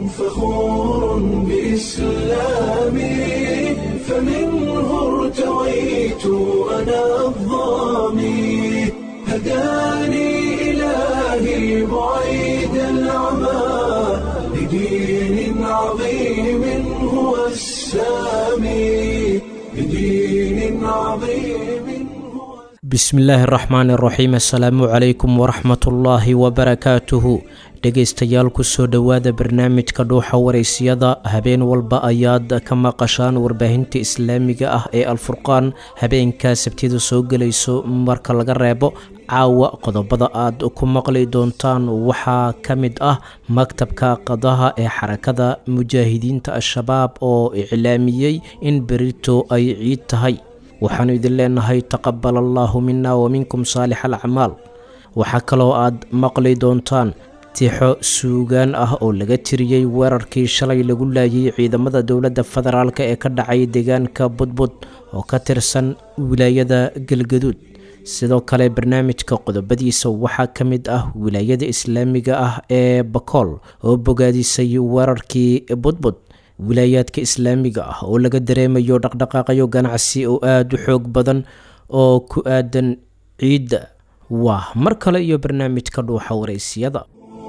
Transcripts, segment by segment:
فخور بإسلامي فمنه ارتويت أنا الظامي هداني إلهي بعيد العمى لدين عظيم هو السامي لدين عظيم هو bismillaahi araxmaan iraxiim assalaamu calaykum waraxmatullaahi wabarakaatuhu dhegaystayaal kusoo dhowaada barnaamijka dhuuxa waraysiyada habeen walba ayaad ka maqashaan warbaahinta islaamiga ah ee alfurqaan habeenkaa sabtida soo gelayso marka laga reebo caawa qodobada aad ku maqli doontaan waxaa ka mid ah maktabka qadaha ee xarakada mujaahidiinta al-shabaab oo iclaamiyey in berito ay ciid tahay waxaanu idin leenahay taqabal allaahu mina wa minkum saalix alacmaal waxaa kaloo aad maqli doontaan tixo suugaan ah oo laga tiriyey weerarkii shalay lagu laayay ciidamada dowladda federaalk ee ka dhacay deegaanka budbud oo ka tirsan wilaayada galgaduud sidoo kale barnaamijka qodobadiisa waxaa ka mid ah wilaayada islaamiga ah ee bakool oo bogaadisay weerarkii budbud wilaayaadka islaamiga ah oo laga dareemayo dhaqdhaqaaqyo ganacsi oo aada u xoog badan oo ku aadan ciidda waa mar kale iyo barnaamijka dhuuxa waraysiyada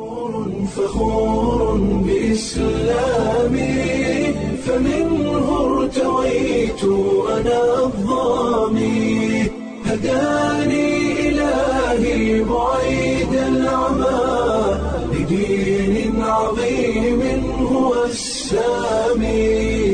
فخور بإسلامي فمنه ارتويت أنا الظامي هداني إلهي بعيد العمى لدين عظيم هو السامي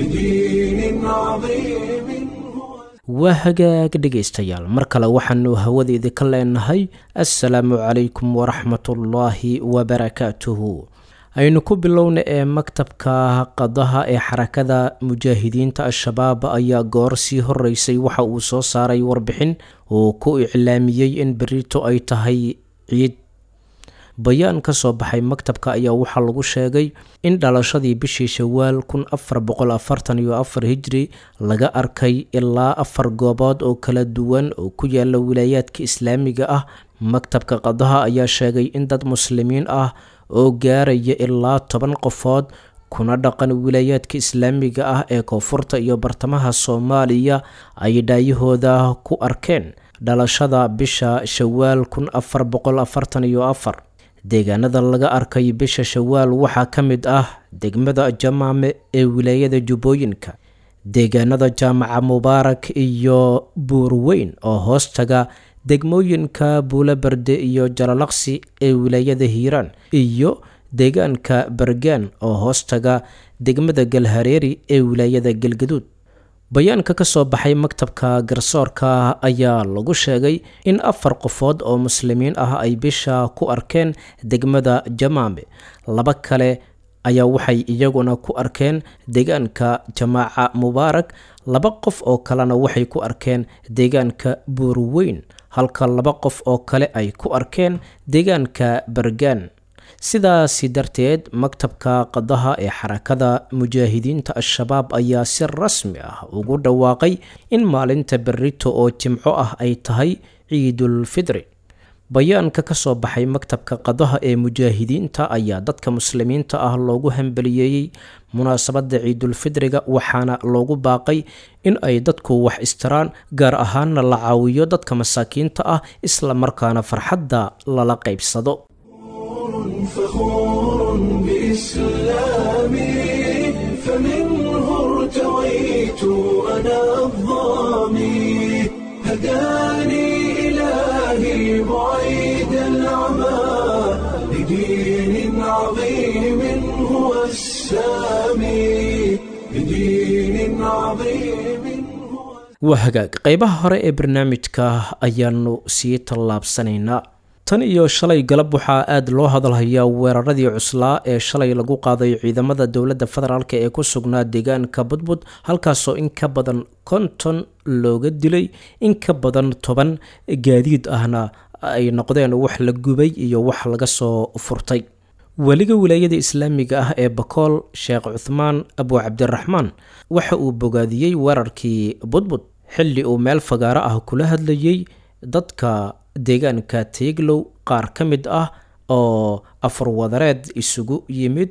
لدين عظيم هو waa hagaag dhegaystayaal mar kale waxaanu hawadeeda ka leenahay assalaamu calaykum waraxmatullaahi wabarakaatuhu aynu ku bilowna ee maktabka qadaha ee xarakada mujaahidiinta al-shabaab ayaa goor sii horeysay waxa uu soo saaray warbixin uu ku iclaamiyey in berito ay tahay ciid bayaan ka soo baxay maktabka ayaa waxaa lagu sheegay in dhalashadii bishii shawaal kun afar boqol afartan iyo afar hijri laga arkay ilaa afar goobood oo kala duwan oo ku yaala wilaayaadka islaamiga ah maktabka qadaha ayaa sheegay in dad muslimiin ah oo gaaraya ilaa toban qofood kuna dhaqan wilaayaadka islaamiga ah ee koonfurta iyo bartamaha soomaaliya ay dhaayahooda ku arkeen dhalashada bisha shawaal kun afar boqol afartan iyo afar deegaanada laga arkay bisha shawaal waxaa ka mid ah degmada jamaame ee wilaayada jubbooyinka deegaanada jaamaca mubaarak iyo buurweyn oo hoostaga degmooyinka buulaberde iyo jalalaqsi ee wilaayada hiiraan iyo deegaanka bergaan oo hoostaga degmada galhareeri ee wilaayada galgaduud bayaanka ka soo baxay maktabka garsoorka ayaa lagu sheegay in afar qofood oo muslimiin ah ay bisha ku arkeen degmada jamaame laba kale ayaa waxay iyaguna ku arkeen deegaanka jamaaca mubaarak laba qof oo kalena waxay ku arkeen deegaanka buurweyn halka laba qof oo kale ay ku arkeen deegaanka bergaan sidaasi darteed maktabka qadaha ee xarakada mujaahidiinta al-shabaab ayaa si rasmi ah ugu dhawaaqay in maalinta berito oo jimco ah ay tahay ciidul fidri bayaanka ka soo baxay maktabka qadaha ee mujaahidiinta ayaa dadka muslimiinta ah loogu hambaliyeeyey munaasabadda ciidulfidriga waxaana loogu baaqay in ay dadku wax istiraan gaar ahaanna la caawiyo dadka masaakiinta ah isla markaana farxadda lala qaybsado فخور بإسلامي فمنه ارتويت أنا الظامي هداني إلهي بعيد العمى لدين عظيم هو السامي لدين عظيم هو waa hagaag qeybaha hore ee barnaamijka ayaanu sii tallaabsanaynaa tan iyo shalay galab waxaa aada loo hadalhayaa weeraradii cuslaa ee shalay lagu qaaday ciidamada dowladda federaalk ee ku sugnaa deegaanka budbud halkaasoo in ka badan konton looga dilay in ka badan toban gaadiid ahna ay noqdeen wax la gubay iyo wax laga soo furtay weliga wilaayada islaamiga ah ee bakool sheekh cuthmaan abu cabdiraxmaan waxa uu bogaadiyey weerarkii budbud xilli uu meel fagaaro ah kula hadlayey dadka deegaanka teeglow qaar ka mid ah oo afar wadareed isugu yimid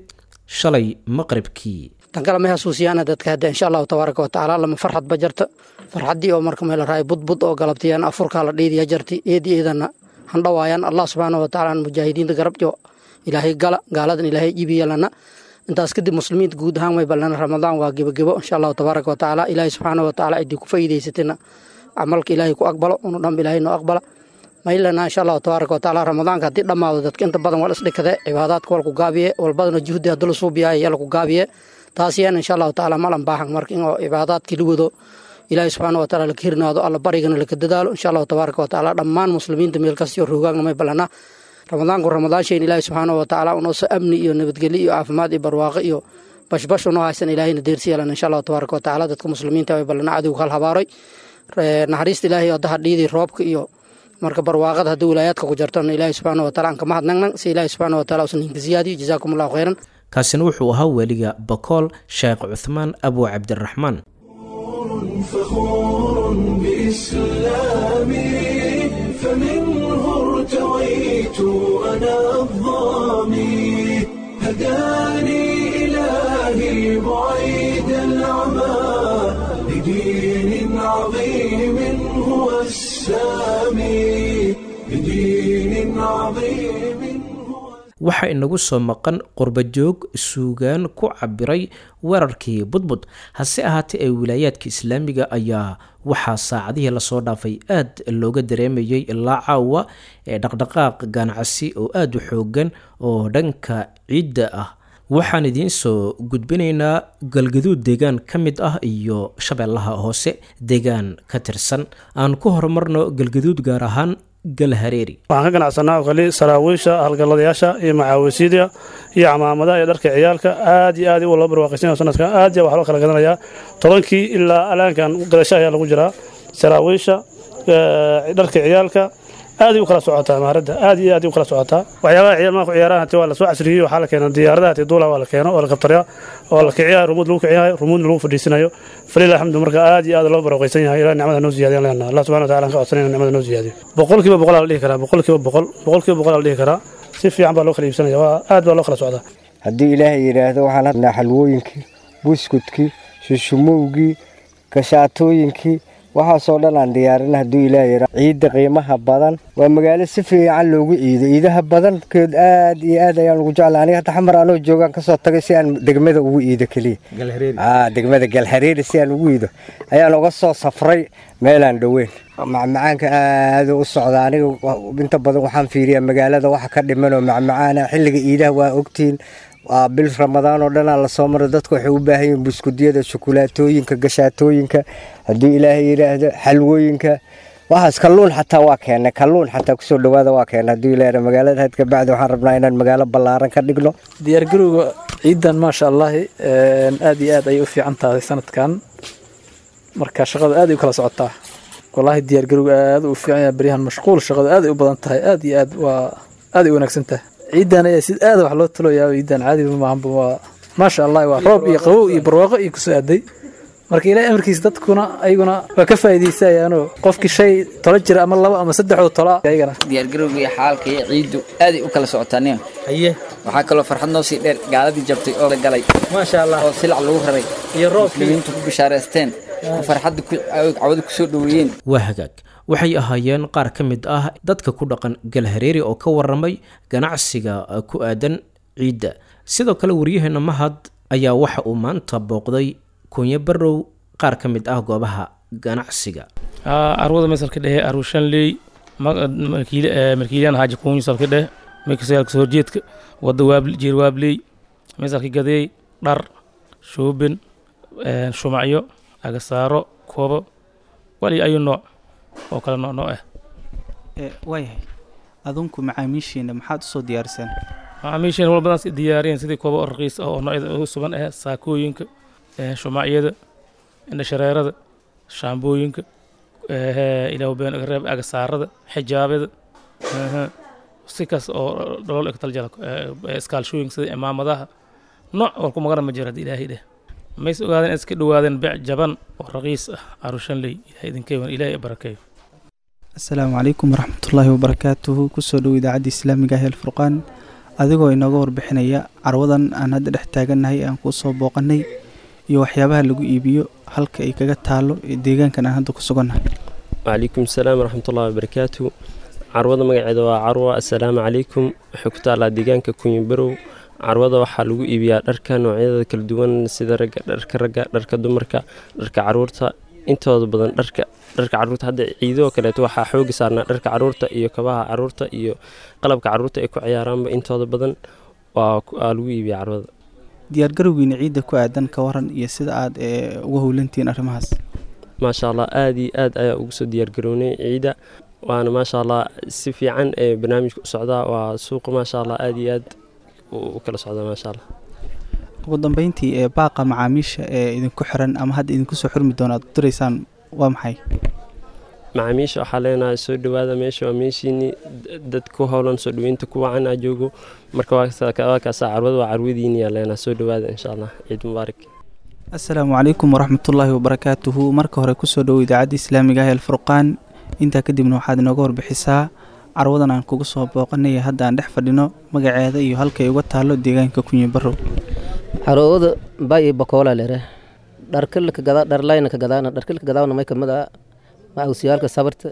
shalay maqribkii tan kale may xasuusiyaana dadka hadda insha allahu tabaaraka watacaala lama farxad ba jarta farxaddii oo marka meel raay budbud oo galabtiyaan afurkaa la dhiidiya jarti eedi eedana handhawaayaan allah subxaana watacaala mujaahidiinta garabjo ilaahay gala gaaladan ilaahay jibiyalana intaas kadib muslimiinta guud ahaan way balana ramadaan waa gebagebo insha allahu tabaaraka watacaala ilaahay subxaana watacaala cidii ku faa'iidaysatina camalka ilaahay ku aqbalo unu dhanba ilaahay noo aqbala maylana insha allahu tabaaraka watacaala ramadaanka haddii dhammaado dadka inta badan wal isdhikade cibaadaadka walku gaabiye walbadana juhdi hadii la suubiyaay yalaku gaabiye taas yaana insha allahu tacaala malan baahan marka in cibaadaadkii la wado ilaahay subxaana wataala laka hirnaado alla barigana laka dadaalo insha allahu tabaaraka watacaala dhammaan muslimiinta meel kastiyo roogaagna may balana ramadaanku ramadaan shayn ilaahay subxaana watacaala unooso amni iyo nabadgelyo iyo caafimaad iyo barwaaqo iyo bashbash unoo haysan ilaahayna deersi yeelan insha allahu tabaaraka watacaala dadka muslimiinta way balana cadowga hal habaaray naxariista ilaahay odaha dhiidii roobka iyo marka barwaaqada haddii wilaayaadka ku jartona ilaahay subxaana wataala aan kama hadnagnan si ilaahay subxaana wataala usan hinka ziyaadiyo jazaakum allahu khayran kaasina wuxuu ahaa weliga bakool sheekh cuthmaan abu cabdiraxmaan فخور بإسلامي فمنه ارتويت أنا الظامي هداني إلهي بعيد العمى لدين عظيم هو السامي لدين عظيم هو waxaa inagu soo maqan qurbajoog suugaan ku cabiray weerarkii budbud hase ahaatee ee wilaayaadka islaamiga ayaa waxaa saacadihii lasoo dhaafay aad looga dareemayay ilaa caawa ee dhaqdhaqaaq ganacsi oo aada u xoogan oo dhanka ciidda ah waxaan idiin soo gudbinaynaa galgaduud deegaan ka mid ah iyo shabeellaha hoose deegaan ka tirsan aan ku horumarno galgaduud gaar ahaan galhareeri waxaan ka ganacsanaa oo kali saraawiisha halgalladayaasha iyo macaawisiida iyo camaamadaha iyo dharka ciyaalka aad iyo aad loo barwaaqaysanaya sanadkan aad iyo wax loo kala gadanayaa tobankii ilaa alaankan gadasho ayaa lagu jiraa saraawiisha dharka ciyaalka aad u kala socotaa maaradda aad iyo aad u kala socotaa waxyaabaha ciyaal ku ciyaaraha hati waa la soo casriyey waxaa la keena diyaaradaha hati duula waa la keeno oo la kabtariya oo la kiciyaha rumuud lagu kiciyahay rumuudna lagu fadhiisanayo falilah alxamdu marka aad iyo aad loo barwaaqaysan yahay ilaa nicmada noo ziyaadiyan leenaha allah subxana wataala aan ka codsanayna nicmada noo ziyaadiyo boqolkiiba boqol aa la dhihi karaa boqolkiiba boqol boqolkiiba boqol aa la dhihi karaa si fiican baa loo kala iibsanaya waa aad baa loo kala socdaa haddii ilaahay yidhaahdo waxaan hadnaa xalwooyinkii buskudkii shushumowgii gashaatooyinkii waxaasoo dhan aan diyaarin hadduu ilaah yara ciidda qiimaha badan waa magaalo si fiican loogu ciido ciidaha badankeed aad iyo aad ayaan ugu jecla aniga hadda xamar anoo joogaan kasoo tagay si aan degmada ugu iido keliya degmada galhareeri si aan ugu iido ayaan uga soo safray meelaan dhoweyn macmacaanka aada u socda aniga inta badan waxaan fiiriyaa magaalada waxa ka dhiman oo macmacaana xilliga iidaha waa ogtiin waa bil ramadaan oo dhanaa lasoo maro dadku waxay u baahan yihiin buskudyada shukulaatooyinka gashaatooyinka haddii ilaahay yidhaahdo xalwooyinka waxaas kalluun xataa waa keennay kalluun xataa kusoo dhawaada waa keennay haddii ilaahay magaalada had kabacdi waxaan rabnaa inaan magaalo ballaaran ka dhigno diyaargarowga ciidan maasha allahi aad iyo aad ayay u fiican tahay sanadkan marka shaqada aad ay u kala socotaa wallaahi diyaargarowga aad u fiican yahay baryahan mashquul shaqada aad ay u badan tahay aad iyo aad waa aad ay u wanaagsan tahay ciidan ayaa si aad wax loo taloyaa ciidan caadi maahanba waa maasha allah waa roob iyo qabow iyo barwaaqo iyo kusoo aaday marka ilaahay amarkiisa dadkuna ayaguna waa ka faa'iidaysayaanoo qofkii shay tolo jira ama laba ama saddexoo tola ayagana diyaargarowga iyo xaalka iyo ciiddu aaday u kala socotaa nin haye waxaa kaloo farxad noo sii dheer gaaladii jabtay oo la galay maasha allah oo silac lagu raray iyo roobkii muslimiintu ku bishaareysteen oo farxadda cawada kusoo dhoweeyeen waa hagaag waxay ahaayeen qaar ka mid ah dadka ku dhaqan galhareeri oo ka waramay ganacsiga ku aadan ciidda sidoo kale waryaheena mahad ayaa waxa uu maanta booqday kunyo barow qaar ka mid ah goobaha ganacsiga arwada masalka dhehe arushanley markiilaan haaji kuunyo salka dheh meksayaalka horjeedka wada waabl jeer waabley masalka gadeey dhar shoobin shumacyo agasaaro koobo wali ayu nooc oo kale nooc nooc ah waayahay adunku macaamiishiina maxaad usoo diyaariseen macaamiishiina wal badan si diyaariyeen sidii koobo oo raqiis ah oo noocyada ugu sugan ah saakooyinka shumacyada indhashareerada shaambooyinka ilaah been reeb agasaarada xijaabada si kaas oo dholol egtaljala iskaalshooyinka sida imaamadaha nooc war ku magana ma jiro haddii ilaahay dheh mays ogaadeen iska dhowaadeen bec jaban oo raqiis ah arushanley ilahay idinkeewan ilaahay barakeeyo asalaamu calaykum waraxmatullaahi wabarakaatuhu kusoo dhow idaacadda islaamiga ah alfurqaan adigoo inooga warbixinaya carwadan aan hadda dhex taagannahay aan kuu soo booqanay iyo waxyaabaha lagu iibiyo halka ay kaga taalo ee deegaankan aan hadda ku sugannahay wcalaykum asalaam waraxmatullahi wabarakaatu carwada magaceeda waa carwa assalaamu calaykum waxay ku taallaa deegaanka kunyibarow carwada waxaa lagu iibiyaa dharka noocyada kala duwan sida ragga dharka ragga dharka dumarka dharka caruurta intooda badan dharka dharka caruurta hadda ciidoo kaleeto waxaa xoogi saarnaa dharka caruurta iyo kabaha caruurta iyo qalabka caruurta ay ku ciyaaraanba intooda badan waa lagu iibiyaa carwada diyaargarowgiina ciidda ku aadan ka waran iyo sida aad uga howlantihiin arrimahaas maasha allah aada iyo aad ayaa ugu soo diyaargarownay ciidda waana maasha allah si fiican ee barnaamijka u socdaa waa suuqa maasha allah aada iyo aad u kala socdaa maasha allah ugu dambeyntii ee baaqa macaamiisha ee idinku xiran ama hadda idinku soo xurmi doona aad diraysaan waa maxay macaamiisha waxaa leenahay soo dhowaada meesha waa meeshiinii dad ku howlan soo dhoweynta ku wacan aa joogo marka waa kaasa carwada waa carwadiiniyaa leenahay soo dhowaada insha allah ciid mubaarak assalaamu calaykum waraxmatullaahi wabarakaatuhu marka hore kusoo dhowo idaacadda islaamiga ah ee alfurqaan intaa kadibna waxaad inooga warbixisaa carwadan aan kugu soo booqanaya hadda aan dhex fadhino magaceeda iyo halkay uga taalo deegaanka kunyibarow carwada bay bakoola lere dharkalka gada dharlayna ka gadaana dharkalka gadaana may kamid ah maawsiyaalka sabarta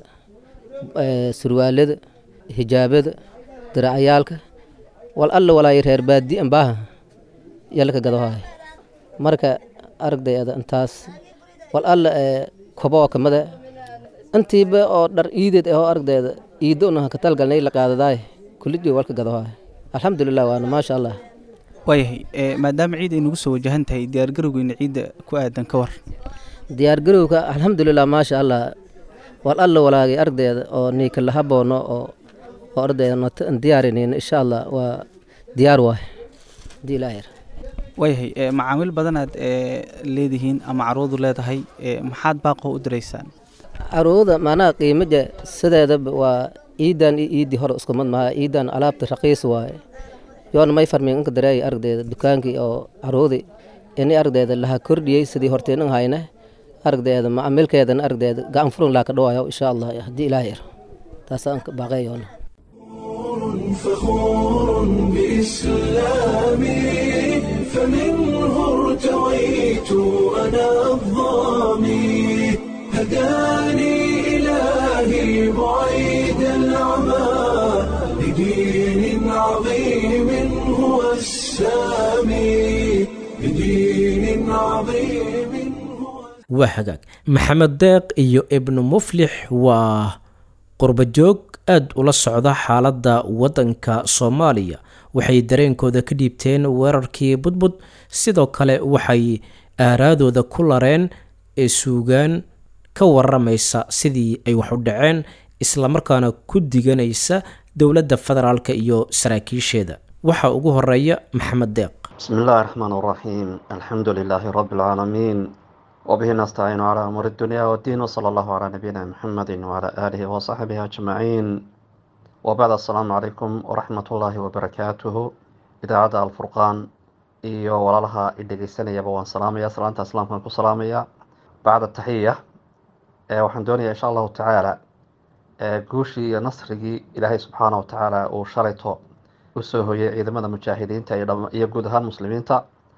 surwaalada hijaabada diracyaalka wal alla walaay reer baadi ambaaha yalka gadahay marka aragdayada intaas wal alla kobo kamida intiiba oo dhar iideed ahoo aragdeeda iiddo unaha katalgalnay la qaadadaay kullijii walka gadahay alxamdulilah waana maasha allah waayahay maadaama ciid ay nagu soo wajahan tahay diyaargarowgeena ciidda ku aadan ka war diyaargarowga alxamdulilah maasha allah wal alla walaagay ardayda oo niika la haboono oo oo ardayda nota aan diyaarinayno insha allah waa diyaar waay hadii ilaahir waayahay macaamiil badanaad leedihiin ama carwadu leedahay maxaad baaqoo u diraysaan carwada macnaha qiimaja sideedaba waa ciidan iyo ciiddii hore isku mid maha ciidan alaabta raqiis waaye yoona may farmin inka dareeya aragdeeda dukaankii oo carwadi ini aragdeeda laha kordhiyey sidii horteenan hayne aragdeeda macaamilkeedana aragdeeda gacan furan laa ka dhawayo insha allah haddii ilaah yar taasaan ka baaqeeyoona فخور بإسلامي فمنه ارتويت أنا الظامي هداني إلهي بعيد العمى لدين عظيم هو السامي لدين عظيم waa hagaag maxamed deeq iyo ibnu muflix waa qurbajoog aada ula socda xaaladda waddanka soomaaliya waxay dareenkooda ka dhiibteen weerarkii budbud sidoo kale waxay aaraadooda ku lareen ee suugaan ka waramaysa sidii ay wax u dhaceen islamarkaana ku diganaysa dowladda federaalk iyo saraakiisheeda waxaa ugu horeeya maxamed deeq بسم الله الرحمن الرحيم الحمد لله رب العالمين وبه نستعين على أمور الدنيا والدين وصلى الله على نبينا محمد وعلى آله وصحبه أجمعين وبعد السلام عليكم ورحمة الله وبركاته إذاعة الفرقان iyo walaalaha idhegeysanayaba waan salaamaya salaanta islaamkan ku salaamaya bacda taxiya waxaan doonaya insha allahu tacaala guushii iyo nasrigii ilaahay subxaana wa tacaala uu shalayto usoo hoyay ciidamada mujaahidiinta iyo guud ahaan muslimiinta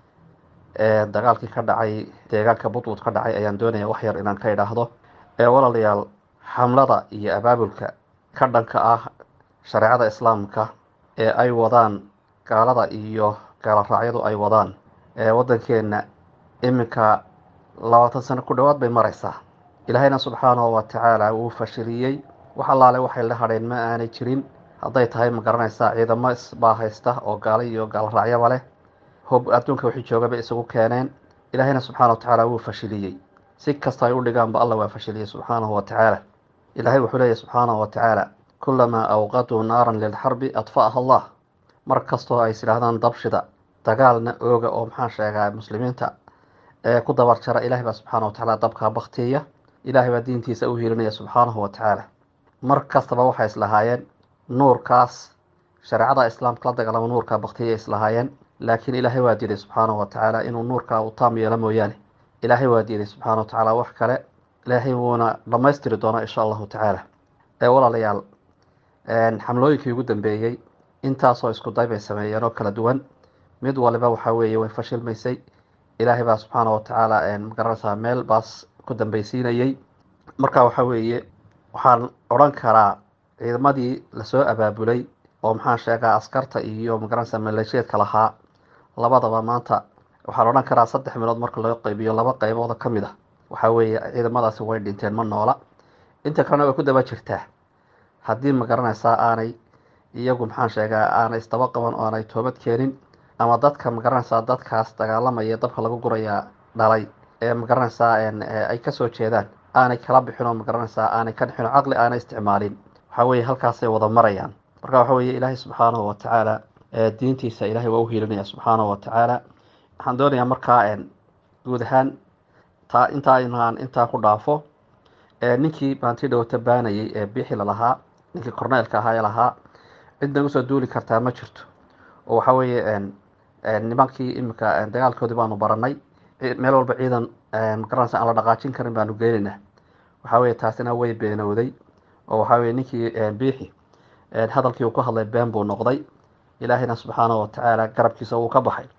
ee dagaalkii ka dhacay deegaanka budwud ka dhacay ayaan doonaya wax yar inaan ka idhaahdo ee walaalayaal xamlada iyo abaabulka ka dhanka ah shareecada islaamka ee ay wadaan gaalada iyo gaaloraacyadu ay wadaan ee waddankeenna iminka labaatan sano ku dhowaad bay maraysaa ilaahayna subxaanahu wa tacaala wuu fashiliyey wax allaale waxay la hadheen ma aanay jirin hadday tahay ma garanaysaa ciidamo isbaa haysta oo gaalo iyo gaaloraacyaba leh hob adduunka wixii joogaba isagu keeneen ilaahayna subxaana wa tacaala wuu fashiliyey si kasta ay u dhigaanba alla waa fashiliyey subxaanahu wa tacaala ilaahay wuxuu leeyahy subxaanahu wa tacaala kulamaa awqaduu naaran lilxarbi adfa'aha allah mar kastoo ay is idhaahdaan dabshida dagaalna ooga oo maxaan sheegaa muslimiinta ee ku dabar jara ilahay baa subxaana wa tacaala dabkaa baktiya ilaahay baa diintiisa u hiilinaya subxaanahu wa tacaala mar kastaba waxay islahaayeen nuurkaas shareecada islaamka la dagaalama nuurkaa baktiya islahaayeen laakiin ilaahay waa diiday subxaanahu wa tacaala inuu nuurkaa uu taam yeelo mooyaane ilaahay waa diiday subxaana wa tacaala wax kale ilaahay wuuna dhammaystiri doonaa insha allahu tacaala ee walaalayaal xamlooyinkii ugu dambeeyey intaasoo isku day bay sameeyeen oo kala duwan mid waliba waxaa weeye way fashilmaysay ilaahay baa subxaana watacaala magaranaysaa meel baas ku dambeysiinayay marka waxaa weeye waxaan odhan karaa ciidamadii lasoo abaabulay oo maxaan sheegaa askarta iyo magaranaysaa maleeshiyeedka lahaa labadaba maanta waxaan odhan karaa saddex meelood marka loo qaybiyo laba qaybooda ka mid ah waxaa weeye ciidamadaasi way dhinteen ma noola inta kalena way ku daba jirtaa haddii magaranaysaa aanay iyagu maxaan sheegaa aanay isdaba qaban oo aanay toobad keenin ama dadka magaranaysaa dadkaas dagaalamaya dabka lagu gurayaa dhalay ee magaranaysaa ay kasoo jeedaan aanay kala bixin oo magaranaysaa aanay ka dhixin oo caqli aanay isticmaalin waxaa weeye halkaasay wada marayaan marka waxa weeye ilaahay subxaanahu watacaala diintiisa ilaahay waa u hiilinaya subxaanahu watacaala waxaan doonayaa markaa guud ahaan taa intaa inaan intaa ku dhaafo ninkii baanti dhowta baanayay ee bixi lalahaa ninkii korneelka ahaa ee lahaa cid nagu soo duuli kartaa ma jirto oo waxa weeye nimankii iminka dagaalkoodii baanu baranay meel walba ciidan magaranaysa aan la dhaqaajin karin baanu geenaynaa waxaa weeye taasina way beenowday oo waxaa weye ninkii biixi hadalkii uu ku hadlay been buu noqday ilaahayna subxaanahu watacaala garabkiisa wuu ka baxay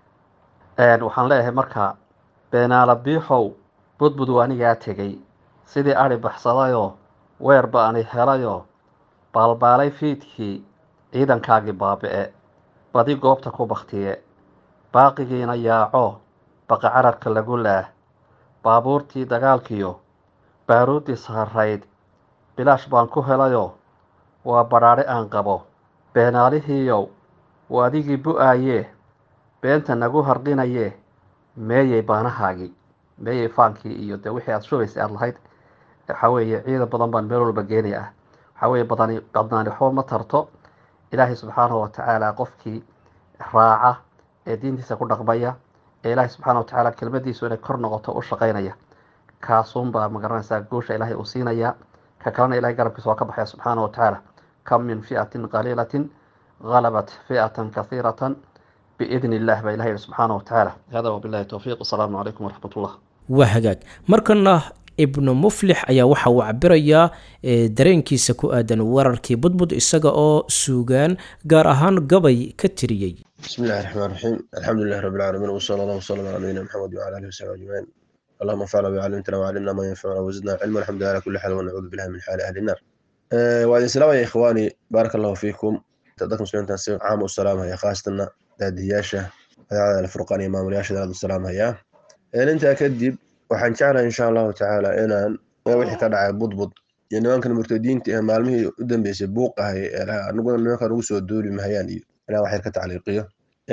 waxaan leeyahay marka beenaala biixow budbud anigaa tegey sidii ari baxsadayoo weerba ani helayoo baalbaalay fiidkii ciidankaagii baabi'e badi goobta ku baktiye baaqigiina yaaco baqa cararka lagu laah baabuurtii dagaalkiyo baaruuddii saarayd bilaash baan ku helayoo waa badhaadhe aan qabo beenaalihiiyow waa adigii bu-aayee beenta nagu harqinayee meeyey baanahaagii meeyey faankii iyo dee wixii aada shubaysay aada lahayd waxaa weeye ciidan badan baan meel walba geenaya ah waxaa weeye badani badnaani waxba ma tarto ilaahay subxaanahu watacaala qofkii raaca ee diintiisa ku dhaqmaya ee ilaahay subxaana watacaala kelmadiisu inay kor noqoto u shaqaynaya kaasuunbaa magaranaysaa guusha ilaahay uu siinaya ka kalena ilahay garabkiisa waa ka baxaya subxaana watacaala kam min fi'atin qaliilatin غلبت فئة كثيرة بإذن الله بإله الله سبحانه وتعالى هذا وبالله التوفيق والسلام عليكم ورحمة الله waa hagaag markana ibnu muflix ayaa waxa uu cabirayaa dareenkiisa ku aadan weerarkii budbud isaga oo suugaan gaar ahaan gabay ka tiriyey بسم الله الرحمن الرحيم الحمد لله رب العالمين وصلى الله وسلم على نبينا محمد وعلى اله وصحبه اجمعين اللهم انفعنا بما علمتنا وعلمنا ما ينفعنا وزدنا علما الحمد لله على كل حال ونعوذ بالله من حال اهل النار أه وعلى السلام يا اخواني بارك الله فيكم تقدم مسلمين تنسيق عام والسلام هيا خاصة دادياشة هذا الفرقان امام الياشة داد السلام هيا ان انت اكدب waxaan jeclahay insha allahu tacaala inaan wixii ka dhacay budbud iyo nimankan murtadiinta ee maalmihii u dambeysay buuqahay aniguna nimankan ugu soo duuli mahayaan iyo inaan wax yar ka tacliiqiyo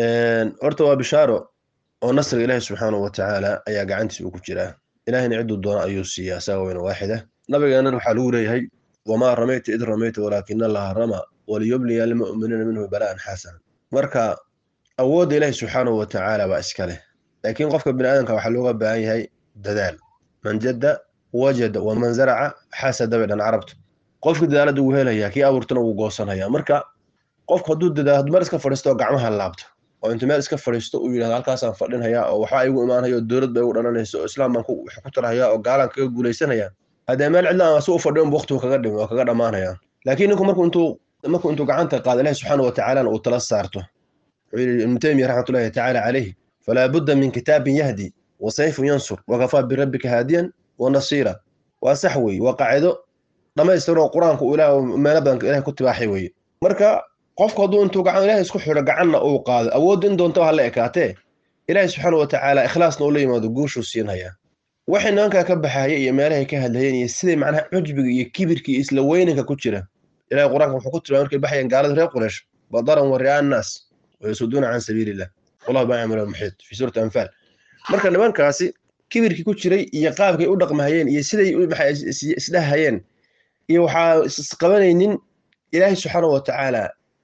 horta waa bishaaro oo nasriga ilaahi subxaanahu watacaala ayaa gacantiisa uu ku jiraa ilahina ciduu doono ayuu siiyaa isaga weyna waaxida nabigeennan waxaa lagu leeyahay wamaa ramayta id ramayta walaakina allaha rama waliyubliya almu'miniina minhu bala'an xasana marka awoodda ilaahi subxaanahu watacaala baa iska leh laakiin qofka bini aadamka waxaa looga baahan yahay dadaal man jadda wajada waman zaraca xasada bay dhan carabtu qofka dadaalada wuu helayaa kii abuurtana wuu goosanhayaa marka qofku hadduu dadaal mar iska fadhiisto oo gacmaha laabto oo inta meel iska fadhiisto uu yidhahdo halkaasaan fadhinhayaa oo waxbaa igu imaanhaya oo dowlad ba igu dhalanaysa oo islaam baan wax ku tarhayaa oo gaalaan kaga guulaysanaya haddee meel cidlaan asu u fadhiyo unba waqtigu kaga dhimi oo kaga dhammaanaya laakiin ninku markuu intuu markuu intuu gacanta qaado ilahi subxaana watacaalana uu tala saarto wuxuu yidhi ibnu taymiya raxmatullahi tacaala calayh falaa budda min kitaabin yahdi wasayfun yansur wakafaa birabbika haadiyan wanasiira waa sax weeye waa qaacido dhammaystiran oo qur-aanku uu ilaah meelo badan ilahay ku tibaaxay weeye marka qofku hadduu intuu gacan ilahay isku xidho gacanna uu qaado awoodda in doonta ha la ekaatee ilaahay subxaana watacaala ikhlaasna uu la yimaado guushuu siinhayaa waxay nimankaa ka baxaya iyo meelahay ka hadlayeen iyo siday macnaha cujbiga iyo kibirka iyo isla weyninka ku jira ilahay qur-aanka wuxuu ku tilmaamay markay baxayaan gaalada reer quraysh badaran wa ri'aa annaas wayasuduuna can sabiilillah wallahu baa yacmalu almuxiit fi suurati anfaal marka nimankaasi kibirkii ku jiray iyo qaabkay u dhaqmahayeen iyo siday isdhahayeen iyo waxaa isqabanaynin ilaahay subxaana watacaala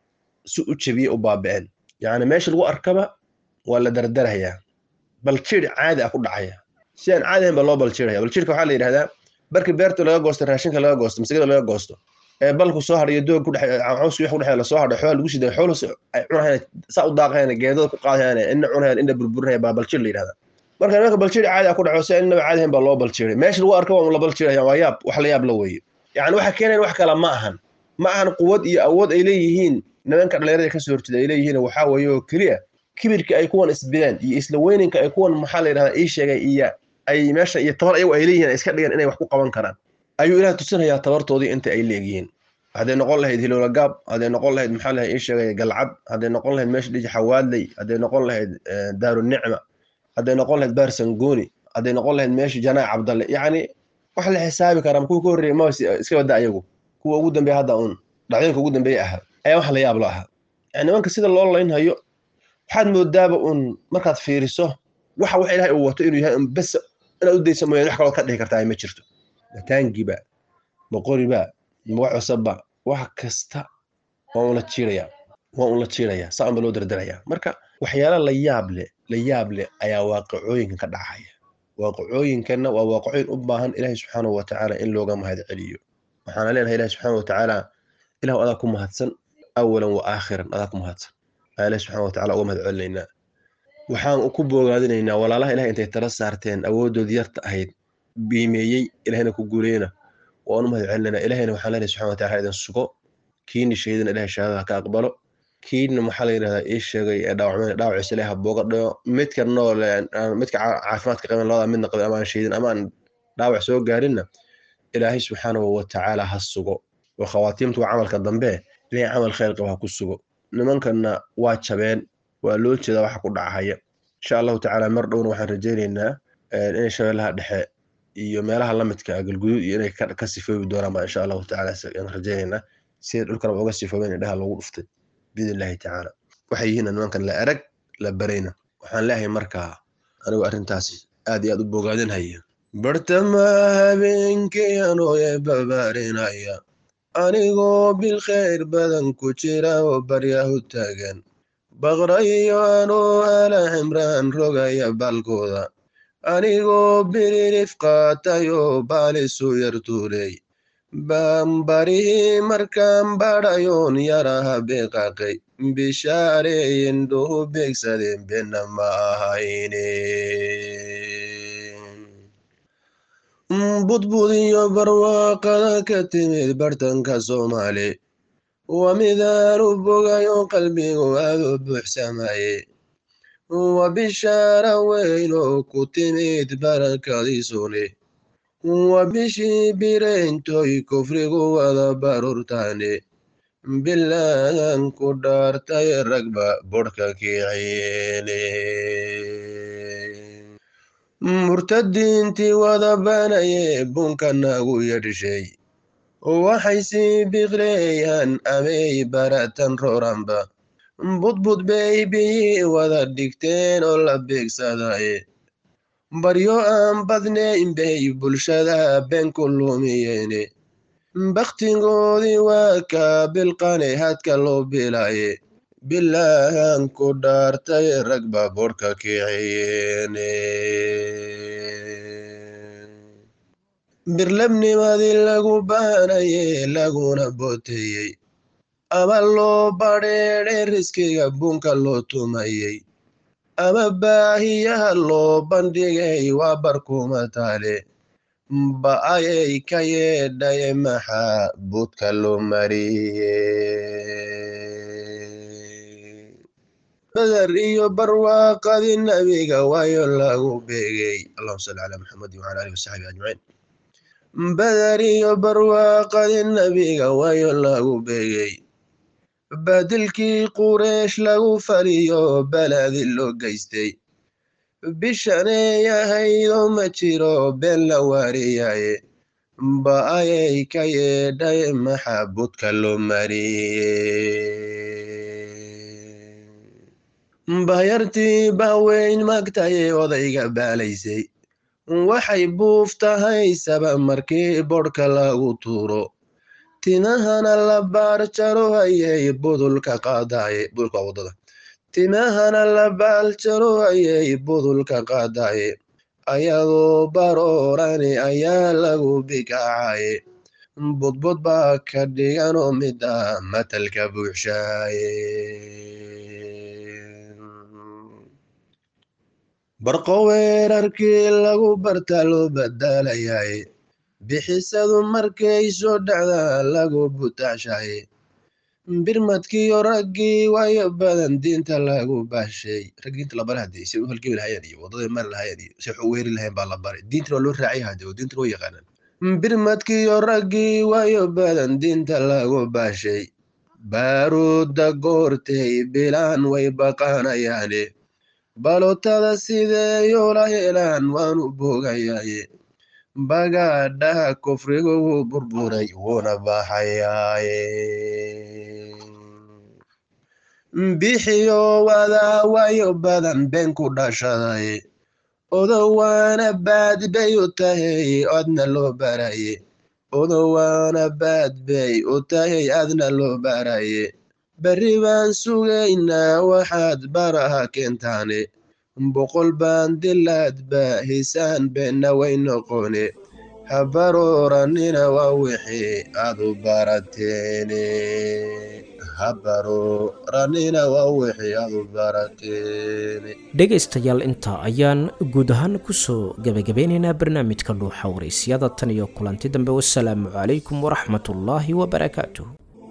si u jebiyey u baaba'een yacni meesha lagu arkaba waa la dardarhayaa baljir caadi ah ku dhacaya si aan caadi ahayn baa loo baljirhaya baljirka waxaa la yidhahdaa barki beerta laga goosto raashinka laga goosto masigada laga goosto ee balku soo hadhayo doog ku dhex caws wix ku dhexeeya lasoo hadho xoolaha lagu siday xoolaha ay cunahayaan saa u daaqayaan geedada ku qaadayaan inna cunahayaan inna burburinaya baa baljir la yidhahdaa marka nimanka baljiri caadi ah ku dhaco si aan innaba caadi ahayn baa loo baljiray meesha lagu arko waa la baljiraya waa yaab wax la yaab la weeye yacni waxa keenayan wax kale ma ahan ma ahan quwad iyo awood ay leeyihiin nimanka dhallinyarada ka soo horjeeda ay leeyihiin waxaa weeye oo keliya kibirka ay kuwan isbideen iyo isla weyninka ay kuwan maxaa la yidhahdaa ii sheegay iyo ay meesha iyo tabar ayagu ay leeyihiin ay iska dhigan inay wax ku qaban karaan ayuu ilaah tusinayaa tabartoodii inta ay leegyihiin hadday noqon lahayd hilowla gaab hadday noqon lahayd maxaa lahayd ii sheegay galcad hadday noqon lahayd meesha dhiji xawaadley hadday noqon lahayd daaru nicma hadday noqon lahayd baarsangooni hadday noqon lahayd meesha janaac cabdalle yacni wax la xisaabi karaa kuwa ka horreeyay ma iska badda ayagu kuwa ugu dambeeya hadda uun dhacdooyinka ugu dambeeya ahaa ayaa wax la yaab lo ahaa yani nimanka sida loo laynhayo waxaad moodaaba uun markaad fiiriso waxa wax ilaahay uu wato inuu yahay un bes inaad u daysa mooyaan wax kaloo ka dhihi kartaa ma jirto mataangiba boqoriba wax cusubba wax kasta waa un la jiirayaa waa un la jiirayaa saa unba loo dardarayaa marka waxyaala la yaab leh la yaab leh ayaa waaqicooyinkan ka dhacaya waaqicooyinkanna waa waaqicooyin u baahan ilaahay subxaanahu watacaala in looga mahad celiyo waxaana leenahay ilahi subxaana watacaala ilahu adaa ku mahadsan awalan wa aakhiran adaa ku mahadsan ayaa ilahi subxana watacaala uga mahad celinaynaa waxaan ku boogaadinaynaa walaalaha ilahay intay tala saarteen awooddoodii yarta ahayd biimeeyey ilahayna ku guuleyna waan u mahad celinaynaa ilahayna waxaan leenahay subxana wataala ha idin sugo kiini shahiidana ilahay shahaadada ka aqbalo kiina maxaa la yidhahdaa ii sheegay ee dhaawacmeen dhaawaciisa ilahay ha booga dhayo midka nool midka caafimaadka qaban labada midna qabin amaan shahiidin amaan dhaawac soo gaarinna ilaahay subxaanahu watacaala ha sugo oo khawaatiimtu waa camalka dambe ilahay camal khayr qaba ha ku sugo nimankanna waa jabeen waa loo jeedaa waxa ku dhacahaya insha allahu tacaala mar dhowna waxaan rajaynaynaa inay shabeellaha dhexe iyo meelaha lamidka galguduud iyo inay ka sifoobi doonaan baa insha allahu tacaala aan rajaynaynaa sida dhulkanaba uga sifoobeen indhaha loogu dhuftay biidn illahi tacaala waxay yihiin nimankan la erag la barayna waxaan leeyahay markaa anigu arrintaasi aad iyo aad u bogaadinhaya bartama habeenkii anooye babaarinaya anigoo bilkhayr badan ku jira oo baryahu taagan baqrayo anoo ala cimraan rogaya baalkooda anigoo biririf qaatayoo baalisu yartuuley baanbarihii markaan badhayoon yaraha beeqaaqay bishaareeyindhuhu beegsadeen bena ma ahayne budbud iyo barwaaqada ka timid bartanka soomaali waa midaanu bogayo qalbigu aad u buuxsamaye waa bishaara weyn oo ku timid barakadiisuni waa bishii bireyntoy kufrigu wada barurtaane bilaadan ku dhaartay ragba bodhka kiiciyeene murtadiintii wada banaye bunka nagu yadhishay waxay sii biqleeyaan amay baratan roranba budbud bay biyi wada dhigteen oo la beegsadaye baryo aan badnayn bay bulshada been ku lumiyeene bakhtigoodii waa kaa bilqane hadka loo bilaye bilaahan ku dhaartay ragba bodhka kiiciyeene birlabnimadii lagu baanaye laguna booteyey ama loo badheedhe riskiga bunka loo tumayey ama baahiyaha loo bandhigay waa barkuma taale ba'ayay ka yeedhaye maxaa budka loo mariye badar iyo barwaaqadii nabiga waayo lagu beegay allahuma salli calaa muxamadi wacala alihi wasaxbi ajmaciin badar iyo barwaaqadii nabiga waayo lagu beegay badilkii qureesh lagu faliyo baladi loo geystay bishaney ahaydoo ma jiro been la waariyaye ba'ayay ka yeedhaye maxaa budka loo mariye bayartii bahweyn magtaye odayga baalaysay waxay buuf tahay saba markii bodhka lagu tuuro timahana la baarjaro hayay budulka qaadaye budulka wadada timahana la baaljaro hayay budulka qaadaye ayadoo baroorani ayaa lagu bikacaye budbud baa ka dhiganoo mida matalka buuxshaaye barqo weerarkii lagu barta loo badalayaye bixisadu markay soo dhacda lagu butacshaye birmadkiiyo raggii waayo badan diinta lagu baashay raggi diinta la baray hadee say u halgami lahayeen iyo wadaday mari lahayeen iyo say wax u weeri lahayeen baa la baray diintana waa loo raacay hade oo diintana waa yaqaanaan birmadkiiyo raggii waayo badan diinta lagu baashay baaruudda goortay bilaan way baqaanayaane balotada sideeyoola helaan waanu boogayaaye bagaadhaha kufrigu wuu burburay wuuna baxayaaye bixiyo wadaa waayo badan been ku dhashaday odowaana baad bay u tahay adna loo baraye odowaana baad bay u tahay adna loo baraye berri baan sugaynaa waxaad baraha keentaane boqol baan dilaadba hisaan beenna way noqone habarooranina waa wixii aad u barateene habarooranina waa wixii aad u barateene dhegaystayaal intaa ayaan guud ahaan kusoo gebagabeynaynaa barnaamijka dhuuxa waraysyada tan iyo kulanti dambe wasalaamu calaykum waraxmatullaahi wabarakaatuh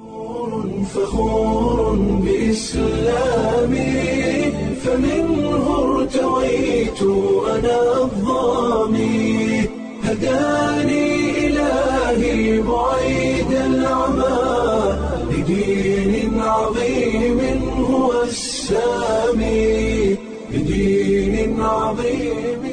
فخور بإسلامي فمنه ارتويت أنا الظامي هداني إلهي بعيد العمى لدين عظيم هو السامي لدين عظيم